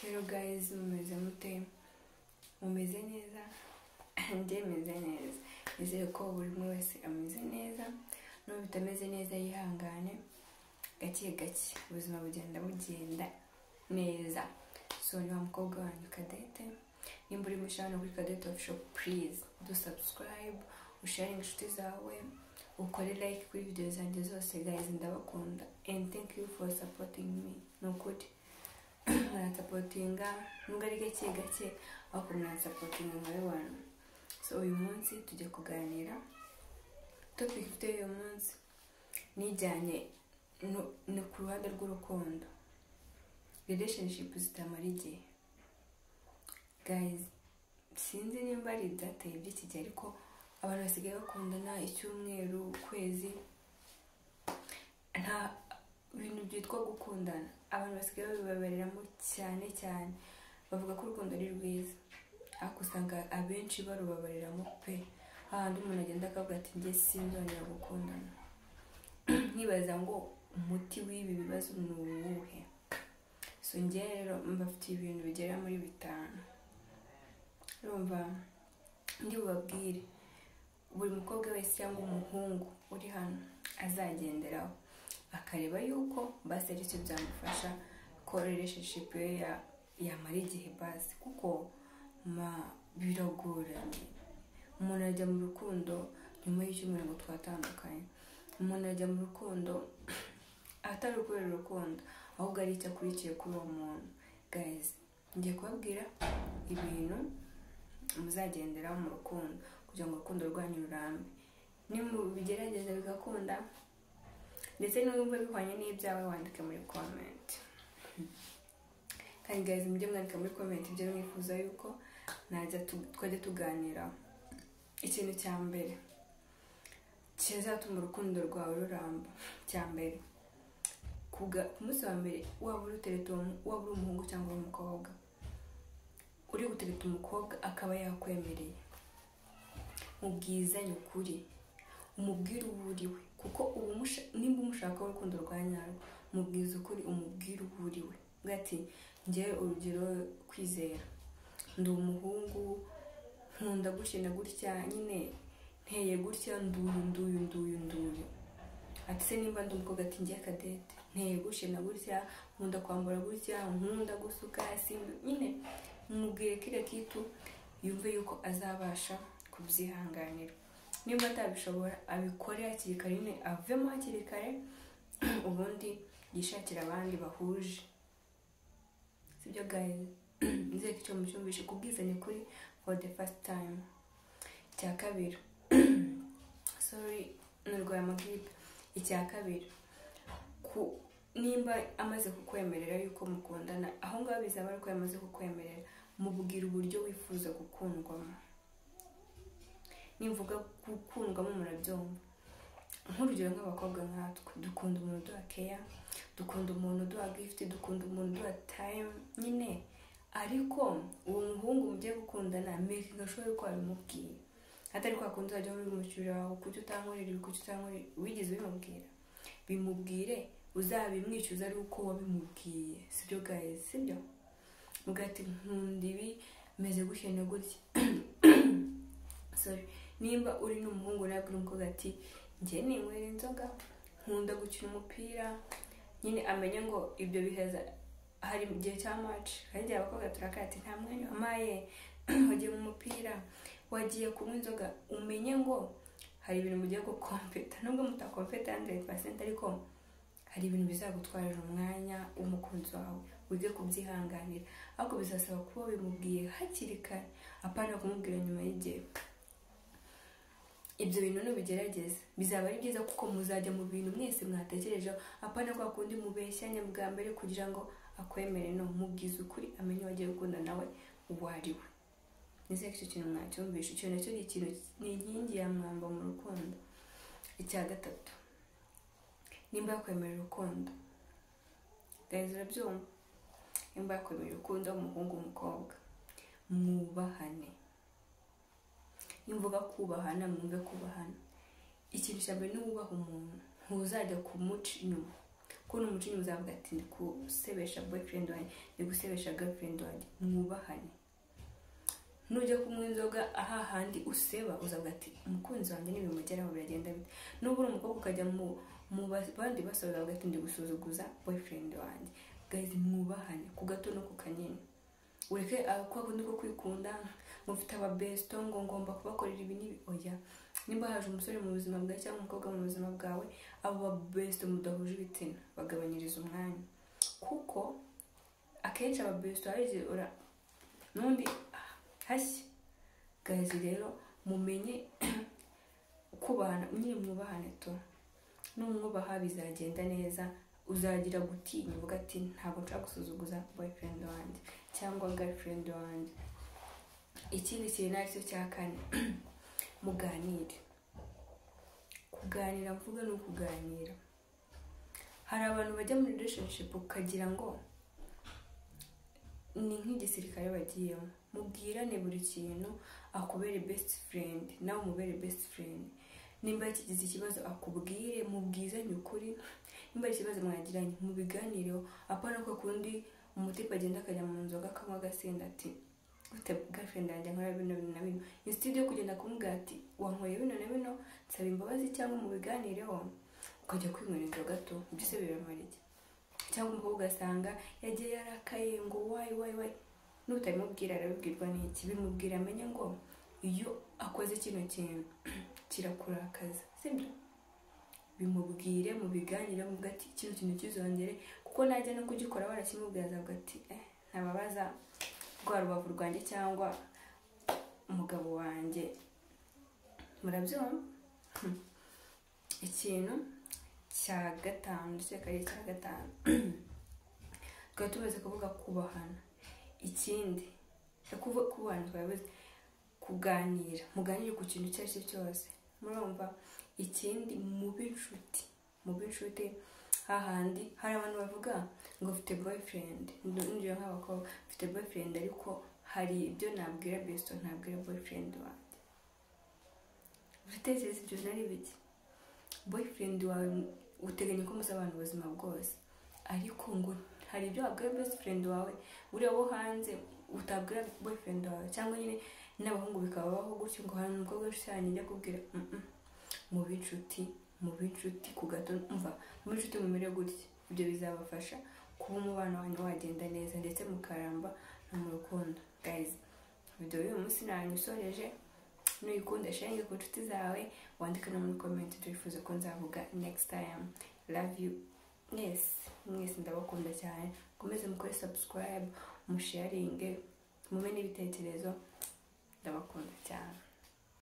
rero guys mumeze mute mumeze neza njye meze neza nizere ko buri umwe wese ameze neza n'ubu bitameze neza yihangane gake gake ubuzima bugenda bugenda neza so ni wa mukobwa wanjye kadete nimba uri mushahara kuri kadete ofisho purize do sabusikarayibu usharinga inshuti zawe ukore like kuri videwo zanjye zose guys ndabakunda and thank you for supporting me ni ukuri murasapotinga nubwo ari gake gake ariko murasapotinga nka bantu so uyu munsi tujya kuganira topiki ifite uyu munsi nijyanye no- ni ku ruhande rw'urukundo relationship zitamara igihe guys sinzi nimba ari ibyateye by'iki gihe ariko abantu basigaye bakundana icyumweru ukwezi nta ibintu byitwa gukundana abantu basigaye babibabareramo cyane cyane bavuga ko urukundo ari rwiza ariko usanga abenshi barubabariramo pe hahandi umuntu agenda akavuga ati njye sinzongera gukundana nkibaza ngo umuti w'ibi bibazo ni uwuhe so njye rero mbafitiye ibintu bigera muri bitanu urumva ndi bubabwire buri mukobwa wese cyangwa umuhungu uri hano azagenderaho akareba yuko basi ari cyo byamufasha ko relationship ye ya- yamara igihe basi kuko ma biragoranye umuntu ajya mu rukundo nyuma y'icyumweru ngo twatandukanye umuntu ajya mu rukundo atari ukorera urukundo ahubwo ari icyo akurikiye kuri uwo muntu guys ngiye kubabwira ibintu muzagenderaho mu rukundo kugira ngo urukundo rwanyu rurambe nimubigerageza bigakunda ndetse n'ubwo bihwanye n'ibyawe wandike muri comment kandi guys mujye mwandika muri comment ibyo mwifuza yuko najya tu- twajya tuganira ikintu cya mbere kizatuma urukundo rwawe ruramba cya mbere kuga- ku munsi wa mbere waba uri utereta uwo mu- waba uri umuhungu cyangwa uri umukobwa uri gutereta umukobwa akaba yakwemereye mubwizanye ukuri umubwire uwo uri we kuko ubu musha- nimba umushakaho urukundo rwa nyarwo mubwiza ukuri umubwire uwo uri we uvuga ati ngewe urugero kwizera ndi umuhungu nkunda gushina gutya nyine nteye gutya nduyu nduyu nduyu nduyu ati se nimba ndi umukobwa ati ngiye kadete nteye gushina gutya nkunda kwambara gutya nkunda gusuka simbi nyine mubwire kiriya kitu yumve yuko azabasha kubyihanganira nimba atabishobora abikore hakiri kare nyine avemo hakiri kare ubundi yishakire abandi bahuje sibyo guys nizere ko icyo mucyumvishe kubwizanya kuri for the first time icya kabiri sorry nurwaye amagiripe icya kabiri ku nimba amaze kukwemerera yuko mukundana aho ngaho bizaba ari uko yamaze kukwemerera mubwira uburyo wifuza gukundwamo nimvuga gukundwamo murabyumva nk'urugero nk'abakobwa nkatwe dukunda umuntu uduha keya dukunda umuntu uduha gifuti dukunda umuntu uduha tayimu nyine ariko uwo muhungu mugiye gukundana mekinga shuwa yuko wabimubwiye atari kwa kundi wajya mubimushyurira wawe kuki utankorera ibi kuki utankorera wigeze ubimubwira bimubwire uzabimwishyuza ari uko wabimubwiye sibyo guys sibyo mugati nkunda ibi meze gutya na gutya sorry nimba uri n'umuhungu nawe uri umukobwa ati njye ninywera inzoga nkunda gukina umupira nyine amenye ngo ibyo biheza hari mu gihe cya maci kandi igihe abakobwa turakara ati nta mwanya wamaye wagiye mu mupira wagiye kunywa inzoga umenye ngo hari ibintu mugiye gukompeta nubwo mutakompeta 100% ariko hari ibintu bizagutwarira umwanya w'umukunzi wawe wige kubyihanganira ariko bizasaba kuba bimubwiye hakiri kare apana kumubwira nyuma y'igihe ibyo bintu nubigerageza bizaba ari byiza kuko muzajya mu bintu mwese mwatekerejeho apana kwa kundi mubeshyanya bwa mbere kugira ngo akwemere no mubwize ukuri amenye wagiye gukunda nawe uwo ari we nizere ko icyo kintu mwacyumvisha icyo nacyo ni ikintu ni inkingi ya mwamba mu rukundo icya gatatu nimba yakwemerera urukundo guys urabyumva nimba yakwemerera urukundo umuhungu umukobwa mwubahane nimvuga kubahana mwumve kubahana ikintu cya mbere ni wubaha umuntu ntuzajya kumuca inyuma kubona umucinya muzavuga ati ndi gusebesha boyfriend wanjye ndi gusebesha girlfriend wanjye mwubahane nujya kunywa inzoga aha handi useba uzavuga ati umukunzi wanjye n'ibimugeraho biragenda bite nubwo uri umukobwa ukajya mu mu bandi basaba uzavuga ati ndi gusuzuguza boyfriend wanjye gahizi mwubahane ku gato no ku kanini ureke ako kundi ko kwikunda ngo mfite ababesito ngo ngomba kubakorera ibi n'ibi oya nimba haje umusore mu buzima bwawe cyangwa umukobwa mu buzima bwawe abo babesito mudahuje ibitsina bagabanyiriza umwanya kuko akenshi ababesito hari ura n'undi hashya gazi rero mumenye kubana nyine mwubahane tu n'umwubaha bizagenda neza uzagira gutinya uvuga ati ntabwo nshaka gusuzuguza boyfriend wanjye cyangwa girlfriend wanjye ikindi kintu ari cyo cya kane muganire kuganira mvuga ni ukuganira hari abantu bajya muri relationship ukagira ngo ni nk'igisirikare bagiyemo mubwirane buri kintu akubere best friend nawe umubere best friend nimba yakigize ikibazo akubwire mubwizanye ukuri nimba ari ikibazo mwagiranye mubiganireho apana ko kundi umutipe agenda akajya mu nzoga akanywa agasinda ati ufite girlfriend yanjye nkora bino bino na bino instead yo kugenda kumubwira ati wankoreye bino na bino nsaba imbabazi cyangwa mubiganireho ukajya kwinywera inzoga tu byose biramara iki cyangwa umukobwa ugasanga yagiye yarakaye ngo wayi wayi wayi n'utabimubwira arabibwirwa n'iki bimubwira amenye ngo iyo akoze kino kintu kirakurakaza sibyo bimubwire mubiganire muvuga ati kino kintu kizongere kuko najya no kugikora barakimubwira azavuga ati eh ntababaza rwa rubavu rwanjye cyangwa umugabo wanjye murabyumva ikintu cya gatanu ndetse karere cya gatanu tukaba tumaze kuvuga kubahana ikindi kubahana twabivuze kuganira muganire ku kintu icyo ari cyo cyose murumva ikindi mube inshuti mube inshuti hahandi hari abantu bavuga ngo mfite boyfriend nujya nk'abakobwa mfite boyfriend ariko hari ibyo nabwira besto ntabwira boyfriend wanjye ibitekerezo ibyo nari bike boyfriend wawe uteganya ko muzabana ubuzima bwose ariko ngo hari ibyo wabwira best friend wawe uriya wo hanze utabwira boyfriend wawe cyangwa nyine n'abahungu bikabaho gutyo ngo hari umukobwa ushushanya njya kubwira mu b'inshuti mu b'inshuti ku gato mva mu b'inshuti mumere gutya ibyo bizabafasha kuba umubano wanyu wagenda neza ndetse mukaramba no mu rukundo gayizi video y'uyu munsi ntayisoreje nuyikunda shenge ku nshuti zawe wandike no muri komenti turifuza ko nzavuga next time love you mwese mwese ndabakunda cyane mukomeze mukore subscribe musharinge mume n'ibitekerezo ndabakunda cyane